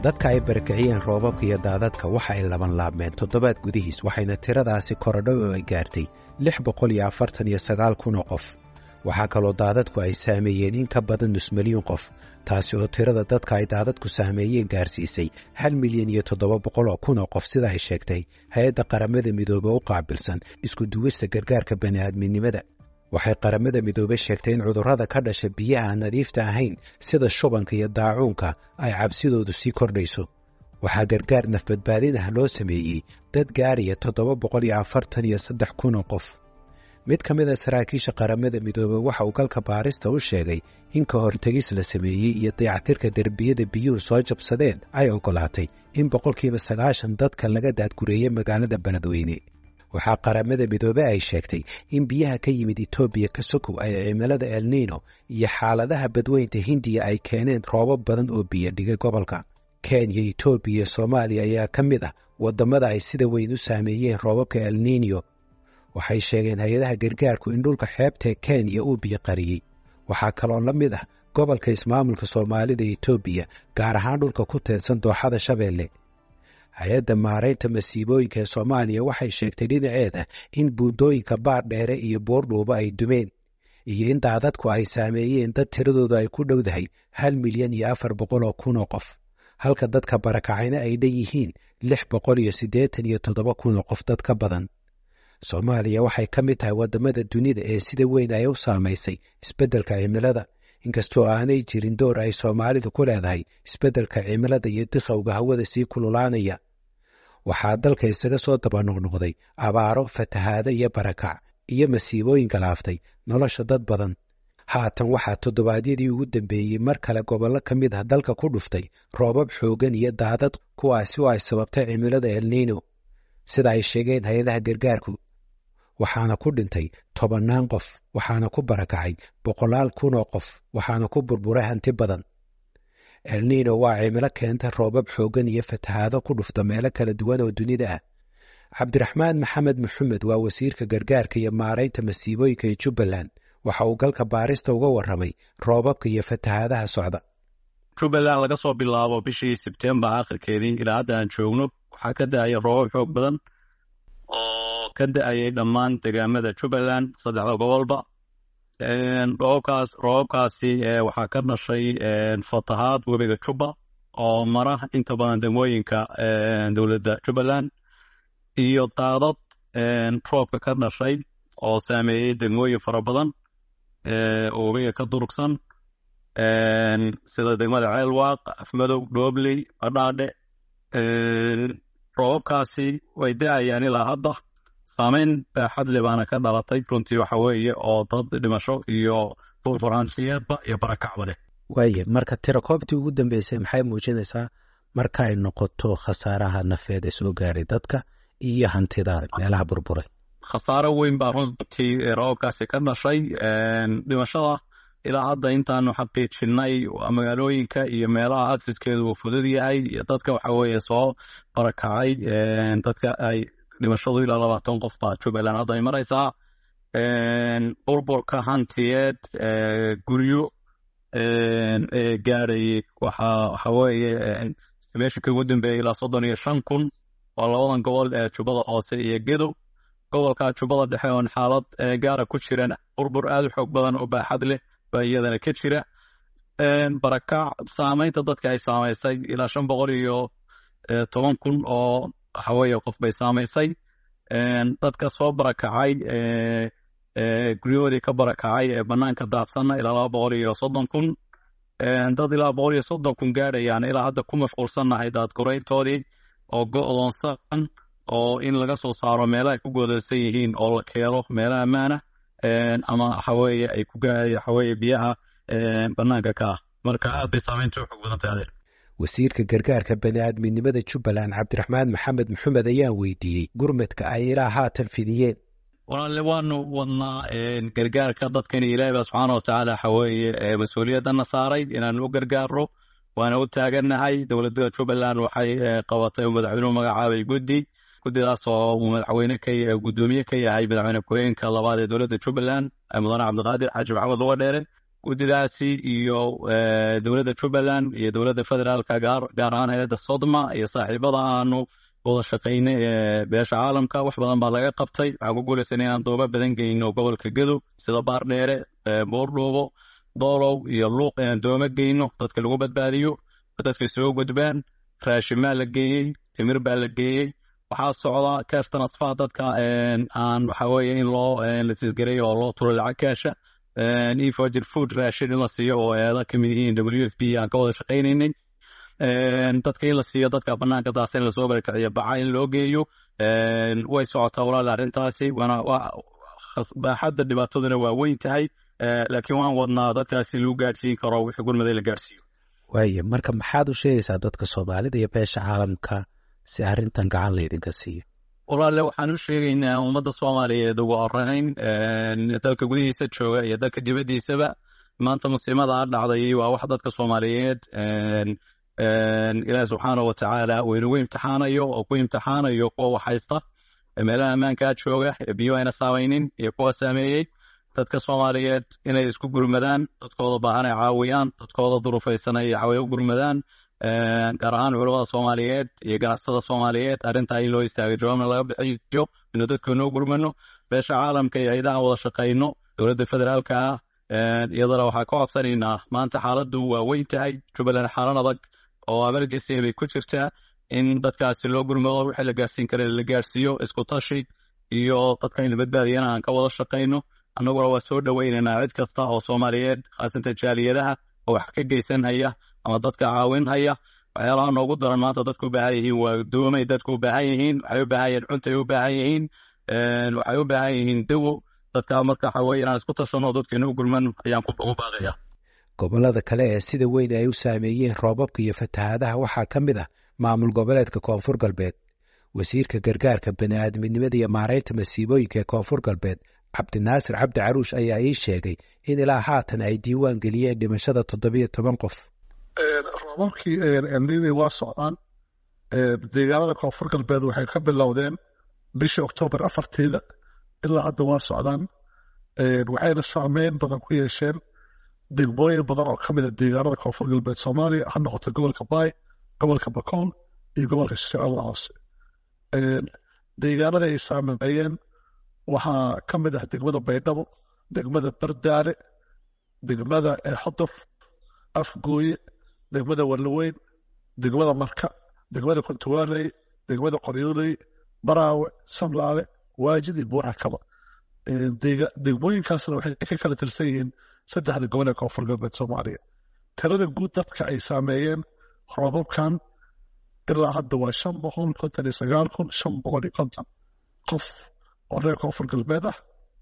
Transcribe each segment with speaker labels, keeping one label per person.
Speaker 1: dadka ay barakiciyeen roobabka iyo daadadka waxa ay laban laabmeen toddobaad gudihiis waxayna tiradaasi korodho oo ay gaartay lix boqol iyo afartan iyo sagaal kun oo qof waxaa kaloo daadadku ay saameeyeen in ka badan nus milyuun qof taasi oo tirada dadka ay daadadku saameeyeen gaarsiisay hal milyan iyo toddoba boqol oo kun oo qof sida ay sheegtay hay-adda qaramada midoobe u qaabilsan isku duwista gargaarka bani'aadminimada waxay qaramada midoobe sheegtay in cudurrada ka dhasha biyaha aan nadiifta ahayn sida shubanka iyo daacuunka ay cabsidoodu sii kordhayso waxaa gargaar nafbadbaadin ah loo sameeyey dad gaaraya toddoba boqol iyo afartan iyo saddex kun oo qof mid ka mid a saraakiisha qaramada midoobe waxa uu galka baarista u sheegay in ka hortegis la sameeyey iyo dayactirka derbiyada biyuhu soo jabsadeen ay oggolaatay in boqolkiiba sagaashan dadka laga daadgureeyey magaalada beledweyne waxaa qaramada midoobe ay sheegtay in biyaha ka yimid etoobiya ka sokow ay cimilada elniino iyo xaaladaha badweynta hindiya ay keeneen roobab badan oo biyo dhigay gobolka kenya etoobiya iyo soomaaliya ayaa ka mid ah waddamada ay sida weyn u saameeyeen roobabka elniinyo waxay sheegeen hay-adaha gargaarku in dhulka xeebtae kenya uu biyo qariyey waxaa kaloo la mid ah gobolka ismaamulka soomaalida etoobiya gaar ahaan dhulka ku teedsan dooxada shabeelle hay-adda maaraynta masiibooyinka ee soomaaliya waxay sheegtay dhinaceeda in buundooyinka baar dheere iyo boordhuuba ay dumeen iyo in daadadku ay saameeyeen dad tiradoodu ay ku dhowdahay hal milyan iyo afar boqol oo kun oo qof halka dadka barakacayna ay dhan yihiin lix boqol iyo siddeetan iyo toddoba kun oo qof dad ka badan soomaaliya waxay ka mid tahay waddamada dunida ee sida weyn ay u saamaysay isbeddelka cimilada inkastoo aanay jirin door ay soomaalidu ku leedahay isbeddelka cimilada iyo diqowga hawada sii kululaanaya waxaa dalka isaga soo daba noqnoqday abaaro fatahaado iyo barakac iyo masiibooyin galaaftay nolosha dad badan haatan waxaa toddobaadyadii ugu dambeeyey mar kale gobollo ka mid ah dalka ku dhuftay roobab xooggan iyo daadad kuwaasi oo ay sababtay cimilada elniino sida ay sheegeen hay-adaha gargaarku waxaana ku dhintay tobannaan qof waxaana ku barakacay boqolaal kun oo qof waxaana ku burburay hanti badan elniino waa cimilo keenta roobab xooggan iyo fatahaado ku dhufta meelo kala duwan oo dunida ah cabdiraxmaan maxamed maxamed waa wasiirka gargaarka iyo maaraynta masiibooyinka ee jubbaland waxa uu galka baarista uga warramay roobabka iyo fatahaadaha socda
Speaker 2: jubbaland laga soo bilaabo bishii sebtembar akhirkeedii ilaa hadda aan joogno waxaa ka da-aya roobab xoog badan oo ka da-ayay dhammaan degaamada jubbaland saddexda gobolba roobabkaas roobabkaasi waxaa ka dhashay fatahaad webiga jubba oo mara inta badan degmooyinka dowladda jubbaland iyo daadad roobka ka dhashay oo saameeyey degmooyin fara badan oo webiga ka durugsan sida degmada ceelwaaq afmadow dhoobley badhaadhe roobabkaasi way da-ayaan ilaa hadda saameyn baaxad le baana ka dhalatay runtii waxa weeye oo dad dhimasho iyo furfuraansiyeedba iyo barakacba leh
Speaker 1: waaye marka tirakoobtii ugu dambeysay maxay muujinaysaa marka ay noqoto khasaaraha nafeed ee soo gaaray dadka iyo hantida meelaha burburay
Speaker 2: khasaaro weyn baa runtii roobabkaasi ka dhashay dhimashada ilaa hadda intaanu xaqiijinay magaalooyinka iyo meelaha aksiskeedu uu fudud yahay iyo dadka waxa weeye soo barakacay dadka ay dhimashadu ilaa labaatan qof baa jubbaland hadda ay maraysaa burburka hantiyeed guryo gaadhayay waxa waxa weeye meesha kagu dambeeyay ilaa soddon iyo shan kun waa labadan gobol ee jubbada hoose iyo gedow gobolka jubbada dhexe oon xaalad gaara ku jiran burbur aad u xoog badan oo baaxad leh baa iyadana ka jira barakac saameynta dadka ay saamaysay ilaa shan boqol iyo toban kun oo waxaweeye qof bay saamaysay dadka soo barakacay guryahoodii ka barakacay ee banaanka daadsanna ilaa laba boqol iyo soddon kun dad ilaa boqol iyo soddon kun gaadhayaan ilaa hadda ku mashquulsannahay daadgurayntoodii oo go-doonsan oo in laga soo saaro meelaha ay ku goodaysan yihiin oo la keeno meelaha ammaana ama waxaweeye ay ku waxaweeye biyaha banaanka ka ah marka aad bay saameynta u xog badan tahay adeer
Speaker 1: wasiirka gargaarka bani'aadminimada jubbaland cabdiraxmaan maxamed maxamed ayaan weydiiyey gurmadka ay ilaa haatan fidiyeen
Speaker 2: walaale waanu wadnaa gargaarka dadkani ilaahi baa subxaana watacaala waxaweeye mas-uuliyadana saaray inaanu u gargaarno waana u taagannahay dowladda jubbaland waxay qabatay oo madaxweynuhu magacaabay guddi guddidaas oo uu madaxweyne ka guddoomiye ka yahay madaxweyne ku-xigeenka labaad ee dowladda jubbaland mudane cabdiqaadir xaaji maxamed luga dheere guddidaasi iyo dowladda jubbaland iyo dowladda federaalka gaar gaar ahaan hay-adda sodma iyo saaxiibada aanu wada shaqaynay ee beesha caalamka wax badan baa laga qabtay waxaan ku guulaysanay inaan dooba badan geyno gobolka gadow sida baardheere boordhoobo doolow iyo luuq inaan dooma geyno dadka lagu badbaadiyo dadka soo gudbaan raashimaa la geeyey timir baa la geeyey waxaa socda cash transfer dadka aan waxa weeye in loo la tisgareeyo oo loo turo lacag kaasha efogir food raashin in la siiyo oo eeda kamid yihiin w f b aan ka wada shaqaynaynay dadka in la siiyo dadka banaanka daasa in lasoo barakiciyo baca in loo geeyo way socotaa walaal arrintaasi waana baaxadda dhibaataduna waa weyn tahay laakiin waan wadnaa dadkaasi lagu gaadhsiin karo wixii gurmaday la gaadhsiiyo
Speaker 1: waaya marka maxaad u sheegaysaa dadka soomaalida iyo beesha caalamka si arrintan gacan laydinka siiyo
Speaker 2: walaale waxaan u sheegaynaa ummadda soomaaliyeed ugu horeyn dalka gudihiisa jooga iyo dalka dibaddiisaba maanta musiimada a dhacday waa wax dadka soomaaliyeed ilaahi subxaana wa tacaala uu inagu imtixaanayo oo ku imtixaanayo kuwa wax haysta meelaha ammaankaa jooga biyo ayna saamaynin iyo kuwa saameeyey dadka soomaaliyeed inay isku gurmadaan dadkooda baahan ay caawiyaan dadkooda durufaysan ay caawiya u gurmadaan gaar ahaan culamada soomaaliyeed iyo ganacsatada soomaaliyeed arrintaa in loo istaagay jawaabna laga bixiyo inu dadka noo gurmano beesha caalamka iyo ciidaha wada shaqayno dowladda federaalka ah iyadana waxaa ka codsanaynaa maanta xaaladdu waa weyn tahay jubbaland xaalan adag oo emergency bay ku jirtaa in dadkaasi loo gurmado wixii la gaarsiin kara la gaarsiiyo isku tashi iyo dadka in la badbaadiyana aan ka wada shaqayno annaguna waa soo dhoweynaynaa cid kasta oo soomaaliyeed khaasatan jaaliyadaha oo wax ka geysanhaya ama dadka caawinhaya waxyaalaha noogu daran maanta dadku u baahan yihiin waa doomay dadku u baahan yihiin waxay u baahan yihiin cuntay u baahan yihiin waxay u baahan yihiin dawo dadka marka waxa weye inaan isku tashano dadkeena u gurman ayaan ku baaqaya
Speaker 1: gobollada kale ee sida weyn ay u saameeyeen roobabka iyo fatahaadaha waxaa ka mid ah maamul goboleedka koonfur galbeed wasiirka gargaarka bani'aadminimada iyo maaraynta masiibooyinka ee koonfur galbeed cabdinaasir cabdi caruush ayaa ii sheegay in ilaa haatan ay diiwaan geliyeen dhimashada toddobiyo toban qof
Speaker 3: roobabkii elnini waa socdaan deegaanada koonfur galbeed waxay ka bilowdeen bishii oktoobar afarteeda ilaa hadda waa socdaan waxayna saameyn badan ku yeesheen degmooyin badan oo ka mida deegaanada koonfur galbeed soomaaliya ha noqoto gobolka baay gobolka bakool iyo gobolka shabeellada hoose deegaanada ay saameeyeen waxaa ka mid ah degmada baydhabo degmada bardaale degmada xodof afgooye degmada wallaweyn degmada marka degmada kontuwaaley degmada qoryooley baraawe samlaale waajid iyo buuxa kaba degmooyinkaasna waxay ka kala tirsan yihiin saddexda gobol ee koonfur galbeed soomaaliya tirada guud dadka ay saameeyeen roobabkan ilaa hadda waa shan boqol konton iyo sagaal kun shan boqol iyo konton qof oo reer koonfur galbeed ah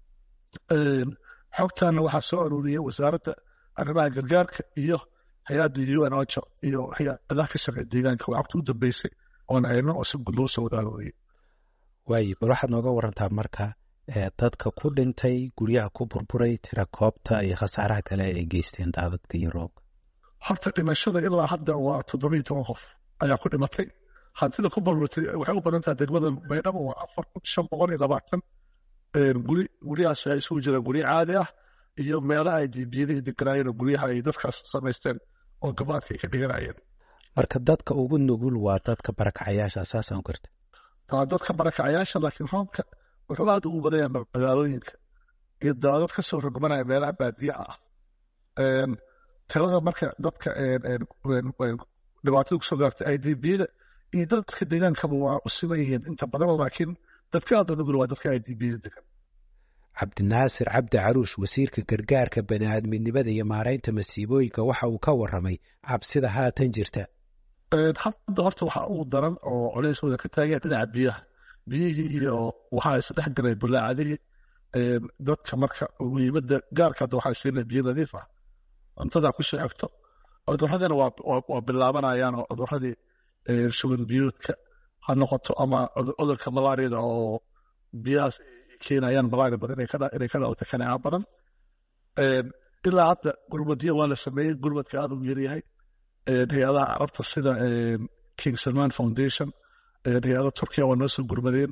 Speaker 3: xogtaana waxaa soo aruuriyey wasaaradda arrimaha gargaarka iyo hay-adda un ocha iyo hay-adaha ka shaqeeya deegaanka waa xogta u dambeysay oon hayno oo si guud loo soo wada aruuriyey
Speaker 1: waayo bal waxaad nooga warantaa marka dadka ku dhintay guryaha ku burburay tira koobta iyo khasaaraha kale ay geysteen daadadka iyo roobka
Speaker 3: horta dhimashada ilaa hadda waa toddobiyo toban qof ayaa ku dhimatay hantida ku burburtay waxay u badan tahay degmada baydhabo waa afar kun shan boqol iyo labaatan guri guryahaas waxay isugu jiraan guryo caadi ah iyo meelaha ay dibiyadihii deganaayeen oo guryaha ay dadkaas samaysteen oo gabaadka ay ka dhiganayeen
Speaker 1: marka dadka ugu nugul waa dadka barakacayaasha saasaan garta
Speaker 3: taa dadka barakacayaasha laakiin roobka wuxuu aad ugu badanya magaalooyinka iyo daadad ka soo rogmanaya meelaha baadiyaha ah tirada marka dadka dhibaatada kusoo gaartay i d bda iyo dadka deegaankaba waa u siman yihiin inta badan laakiin dadka aada nugul waa dadka i d bda degan
Speaker 1: cabdinaasir cabdi caruush wasiirka gargaarka bani'aadminimada iyo maaraynta masiibooyinka waxa uu ka warramay cabsida haatan jirta
Speaker 3: hadda horta waxaa ugu daran oo culeyskooda ka taageen dhinaca biyaha biyihii iyo waxaa isdhex galay bulaacadihii dadka marka muhiimada gaarka hadda waxaa siinaya biyo nadiif ah cuntada ku soo xigto cudurradina waa bilaabanayaan oo cuduradii shuban biyoodka ha noqoto ama cudurka malaariyada oo biyahaas keenayaan malaria badan inay ka dhalata kaneeca badan ilaa hadda gurmadyo waa la sameeyey gurmadka aada u yaryahay hay-adaha carabta sida king salman foundation hay-ada turkiya waa noo soo gurmadeen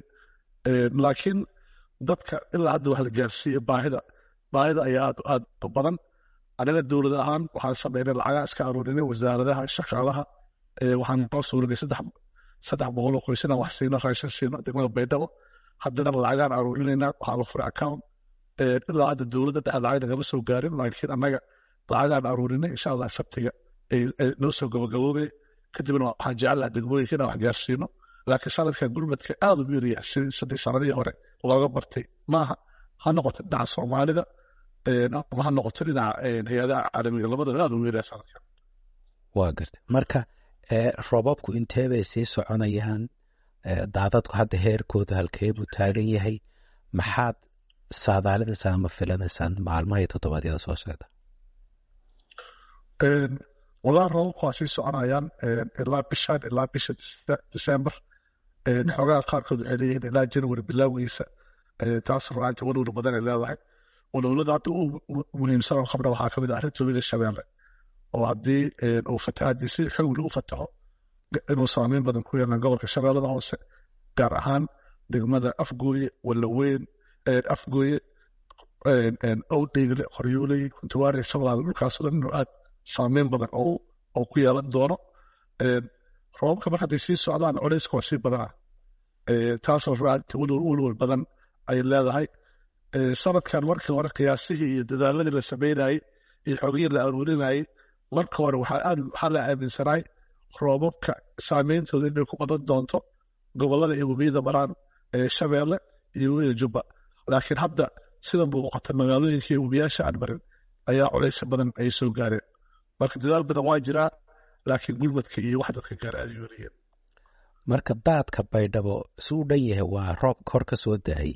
Speaker 3: laakiin dadka ilaa hadda wax la gaarsiiye baahida baahida ayaa aad aad u badan anaga dowlad ahaan waxaan sameynay lacagaa iska aruurinay wasaaradaha shaqaalaha waxaan noo suuragay saddex saddex boqol oo qoys inaan wax siino raashin siino degmada baydhabo haddana lacagaan aruurinaynaa waxaa la furay account ilaa hadda dowladda dhexe lacag nagama soo gaarin laakiin annaga lacagaan aruurinay insha allah sabtiga noo soo gabagaboobay kadibna waxaan jecelaha degmooyinka inaan wax gaarsiino laakiin sanadkan gurmadka aada u yaraya sidii saddex sanadihii hore looga bartay maaha ha noqoto dhinaca soomaalida ama ha noqoto dhinaca hay-adaha caalamiga labadaba aada u yaraya sanadkan
Speaker 1: waa gartay marka roobabku intee bay sii soconayaan daadadku hadda heerkooda halkee buu taagan yahay maxaad saadaalinaysaan ama filanaysaan maalmaha iyo toddobaadyada soo socda
Speaker 3: walaa roobabku waa sii soconayaan ilaa bishan ilaa bisha december xoogaha qaarkood waxay leeyihiin ilaa january bilowgiisa taas ruaanti walwal badan ay leedahay walwalada hadda u muhiimsan oo qabna waxaa kamid ah arrinta webiga shabeelle oo haddii uu fatahaadii si xowli u fataho inuu saameyn badan ku yeelan gobolka shabeellada hoose gaar ahaan degmada afgooye walaweyn afgooye owdheegle qoryooley kuntuwaari sablaal dhulkaasoo dhan inuu aad saameyn badan oo ku yeelan doono roobabka mar hadday sii socdaan culeyska waa sii badanaa taasoo ruaanti walwal badan ay leedahay sanadkan markii hore qiyaasihii iyo dadaaladii la sameynayey iyo xogihii la aruurinayey marka hore waxaa aad waxaa la aaminsanaay roobabka saameyntooda inay ku badan doonto gobolada iyo webiyada maraan shabeelle iyo webiyada jubba laakiin hadda sida muuqata magaalooyinka iyo webiyaasha aan marin ayaa culeysa badan ay soo gaareen marka dadaal badan waa jiraa laakiin gurmadka iyo wax dadka gaar aad yoonayeen
Speaker 1: marka daadka baydhabo si u dhan yahay waa roob kor ka soo da-ay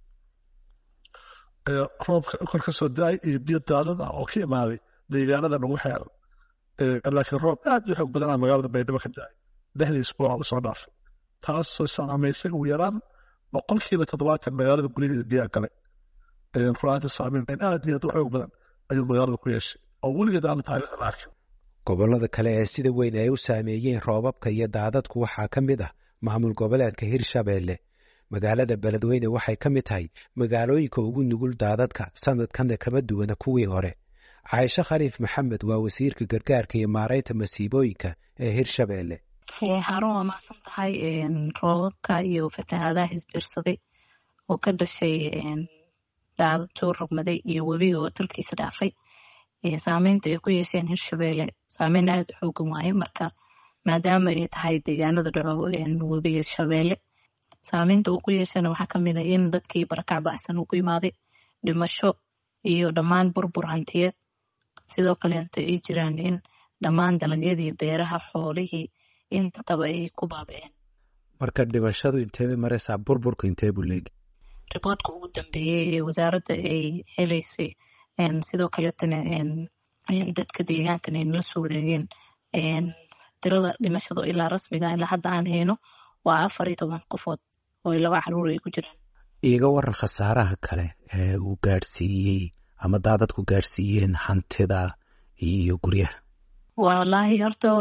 Speaker 3: roobka kor ka soo da-ay iyo biyo daadad ah oo ka imaaday deegaanada nagu xeeran laakiin roob aad u xoog badanaa magaalada baydhabo ka da-ay lixdii isbuuc lasoo dhaafay taasoo saamaysay ugu yaraan boqolkiiba toddobaatan magaalada guryaheeda biyaa galay ruaanta saameyn aad iyo aad u xoog badan ayuu magaalada ku yeeshay oo weligeed aan taariikhda la arkin
Speaker 1: gobollada kale ee sida weyn ay u saameeyeen roobabka iyo daadadku waxaa ka mid ah maamul goboleedka hirshabeelle magaalada beledweyne waxay ka mid tahay magaalooyinka ugu nugul daadadka sanadkanna kama duwana kuwii hore caaisho khaliif maxamed waa wasiirka gargaarka iyo maaraynta masiibooyinka ee hirshabeelle
Speaker 4: harun waa mahadsan tahay roobabka iyo fatahaadaha isbiirsaday oo ka dhashay daadad soo rogmaday iyo webiga oo dalkiisa dhaafay saameynta ay ku yeesheen hirshabeelle saameyn aada u xoogan waaye marka maadaama ay tahay deegaanada dhaco webiga shabeelle saameynta uu ku yeeshana waxaa kamid a in dadkii barakac bacsan uu ku imaaday dhimasho iyo dhammaan burbur hantiyeed sidoo kaleeta ay jiraan in dhammaan dalagyadii beeraha xoolihii intaba ay ku baaba-een
Speaker 1: marka dhimashadu inteebay maraysaa burburku intee buu leegi
Speaker 4: riboodka ugu dambeeyey ee wasaaradda ay heleysay sidoo kaleetana dadka deegaankan ay nala soo wareegeen tirada dhimashada ilaa rasmiga ilaa hadda aan hayno waa afar iyo toban qofood oo laba caruur ay ku jiraan
Speaker 1: iiga waran khasaaraha kale ee uu gaadhsiiyey ama daadadku gaadhsiiyeen hantida iyo guryaha
Speaker 4: wallaahi horta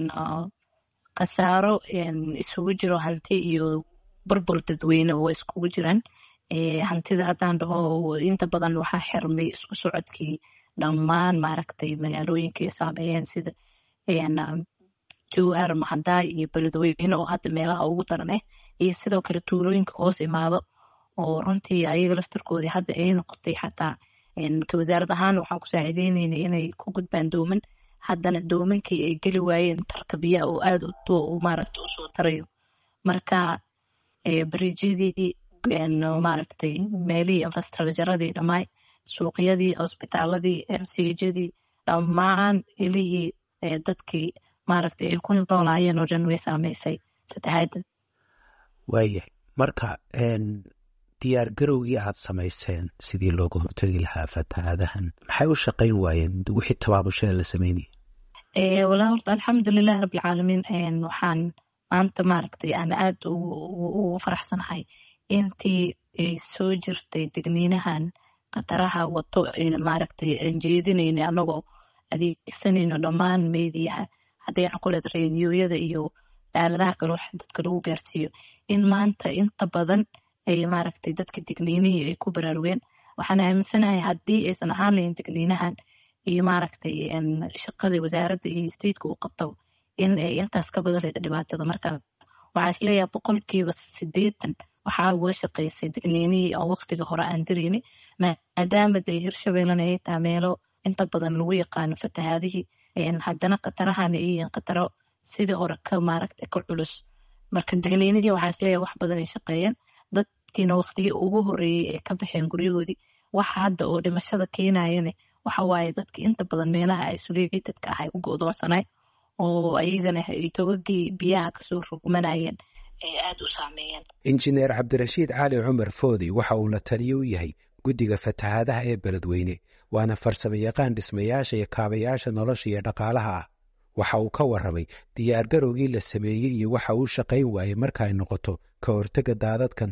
Speaker 4: khasaaro isugu jiro hanti iyo burbur dadweyne oo iskugu jiraan hantida haddaan dhaho inta badan waxaa xirmay isku socodkii dhammaan maaragtay magaalooyinka ay saameeyeen sida jowhar mahadaay iyo beledweyne oo hadda meelaha ugu daran ah iyo sidoo kale tuulooyinka hoos imaado oo runtii ayaga laftarkoodii hadda ay noqotay xataa wasaarad ahaan waxaan ku saaciideynayna inay ku gudbaan dooman haddana doomankii ay geli waayeen tarka biyaha oo aada maaragta usoo tarayo marka bariijyadii maaragtay meelihii infrastructuradii dhammaay suuqyadii cusbitaaladii mcjadii dhammaan ilihii dadkii maaragtay ay ku noolaayeen oo dhan way saameysay fatahaadda
Speaker 1: waayahay marka diyaar garowgii aad samayseen sidii looga hortegi lahaa fatahaadahan maxay u shaqayn waayeen wixii tabaabashada la sameynaya
Speaker 4: walaa horta alxamdulilahi rabbilcaalamiin waxaan maanta maaragtay aan aada ugu faraxsanahay intii ay soo jirtay degniinahan khataraha wato maaragtay aan jeedinayna anagoo adeegsanayno dhammaan meediyaha hadday noqoleed reediyoyada iyo aaladaha kale wax dadka lagu gaarsiiyo in maanta inta badan ay maaragtay dadka digniinihii ay ku baraarugeen waxaan aaminsanahay haddii aysan ahaan lahayn digniinahan iyo maaragtay shaqada wasaaradda iyo stateka uu qabto in ay intaas ka badan leeda dhibaatada marka waxaa isleeyahay boqolkiiba sideetan waxaa uga shaqeysay digniinihii oo waqtiga hore aan dirayni maadaama dee hirshabeellena ay tahay meelo inta badan lagu yaqaano fatahaadihii haddana khatarahana ay yihiin khataro sidii hore ka maaragtay ka culus marka digniinihii waxaa isleeyahay wax badan ay shaqeeyeen dadkiina waqtigii ugu horeeyey ee ka baxeen guryahoodii waxa hadda oo dhimashada keenayane waxa waaye dadkii inta badan meelaha isolaatedka ah ay u go'doonsanay oo ayagana ay togagii biyaha kasoo rogmanayeen ee aada u saameeyeen
Speaker 1: injineer cabdirashiid cali cumar foodi waxa uu la taliyo u yahay guddiga fatahaadaha ee beledweyne waana farsamo yaqaan dhismayaasha iyo kaabayaasha nolosha iyo dhaqaalaha ah waxa uu ka warramay diyaargarowgii la sameeyey iyo waxa uu shaqayn waayey marka ay noqoto ka hortega daadadkan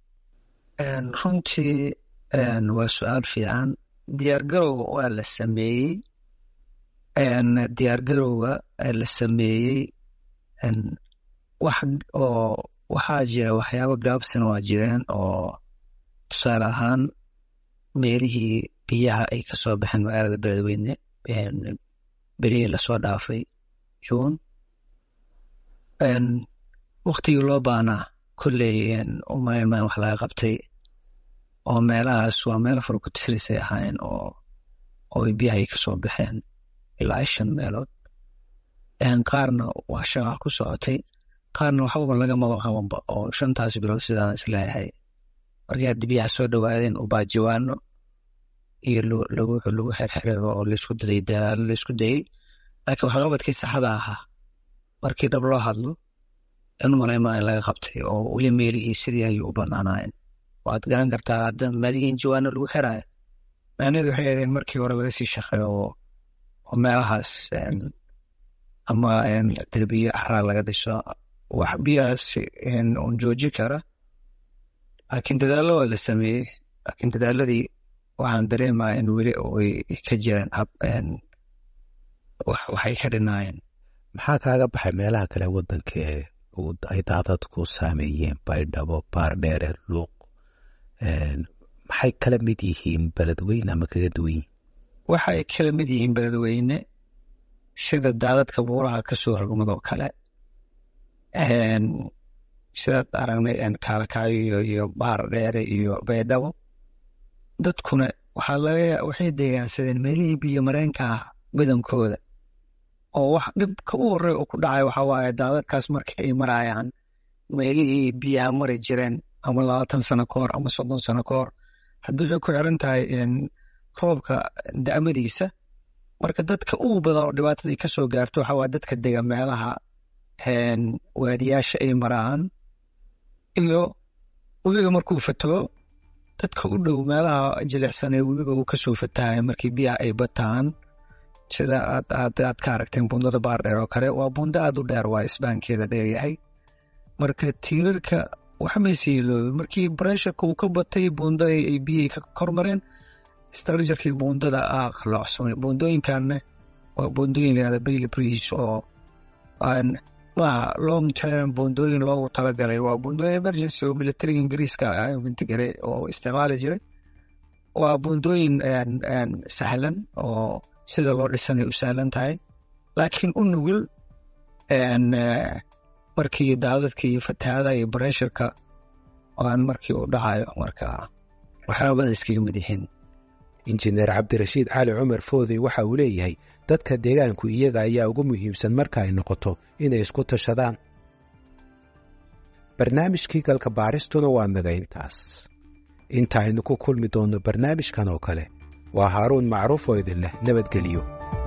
Speaker 5: runtii waa su-aal fiican diyaargarowga waa la sameeyey diyaargarowga la sameeyey wax oo waxaa jira waxyaabo gaabsana waa jireen oo tusaale ahaan meelihii biyaha ay kasoo baxeen magaalada beledweyne berihii lasoo dhaafay juun waktigii loo baanaa kolley umaynmaan wax laga qabtay oo meelahaas waa meel fara ku tislisay ahaayeen oo oo biyaha ay kasoo baxeen ilaa shan meelood qaarna waa shaqa ku socotay qaarna waxbaba lagamaba qabanba oo shantaas bilood sidaan isleeyahay markii haddi biyaha soo dhawaadeen ubaajiwaano iyo lagu lagu xerxerego oo laisku daday dadaalo laisku dayey laakiin waxqabadkii saxda ahaa markii dhab loo hadlo in malaymaa in laga qabtay oo weli meelihii sidii ayuu u banaanaayeen waad garan kartaa hadda meelihii in jawaano lagu xiraayo macnaheedu waxay ahaydeen markii hore laga sii shaqeeyo oo meelahaas ama derbiye axraa laga dhiso wax biyahaas un jooji kara laakiin dadaallo waa la sameeyey laakiin dadaaladii waxaan dareemaya in weli ay ka jireen hab waxay ka dhinaayeen
Speaker 1: maxaa kaaga baxay meelaha kale waddanka ee ay daadadku saameeyeen baydhabo baardheere luuq maxay kala mid yihiin beledweyne ama kaga duwan yihiin
Speaker 5: waxay kala mid yihiin beledweyne sida daadadka buuraha kasoo rogmadoo kale sidaad aragnay kaalkaayo iyo baar dheere iyo baydhabo dadkuna waxaa laga waxay deegaansadeen meelihii biyo mareenka ah badankooda oo wax dhibka u horey oo ku dhacay waxaa waaye daadadkaas marka ay marayaan meelihii biyaha mari jireen ama labaatan sano ka hor ama soddon sano ka hor haddii waxay ku xiran tahay roobka da'madiisa marka dadka ugu badan oo dhibaatadii kasoo gaarto waxaa waaye dadka dega meelaha waadiyaasha ay maraan iyo webiga markuu fataho dadka u dhow meelaha jilicsan ee webiga uu kasoo fatahay markii biyaha ay bataan sida aad aad aad ka aragteen bundada baardheer oo kale waa bundo aad u dheer waa isbaankeeda dheeryahay marka tiirarka waxmayse yeeloobe markii bresharka uu ka batay bundada ay biyihii ka kormareen structurkii bundada aa qaloocsamay bundooyinkanna waa bundooyin layihahda bailey bridge oo maaha long term bundooyin loogu talagalay waa bundooyin emergency oo militariga ingiriiska intigare oo isticmaali jiray waa bundooyin sahlan oo sida loo dhisanay u sahlan tahay laakiin u nugul markii daadadka iyo fatahaada iyo bresharka aan markii u dhacayo marka waxyaabada iskaga mid yihiin
Speaker 1: injineer cabdirashiid cali cumar foodey waxa uu leeyahay dadka deegaanku iyaga ayaa ugu muhiimsan marka ay noqoto inay isku tashadaan barnaamijkii galka baaristuna waa naga intaas inta aynu ku kulmi doonno barnaamijkan oo kale waa haaruun macruuf oo idin leh nabadgeliyo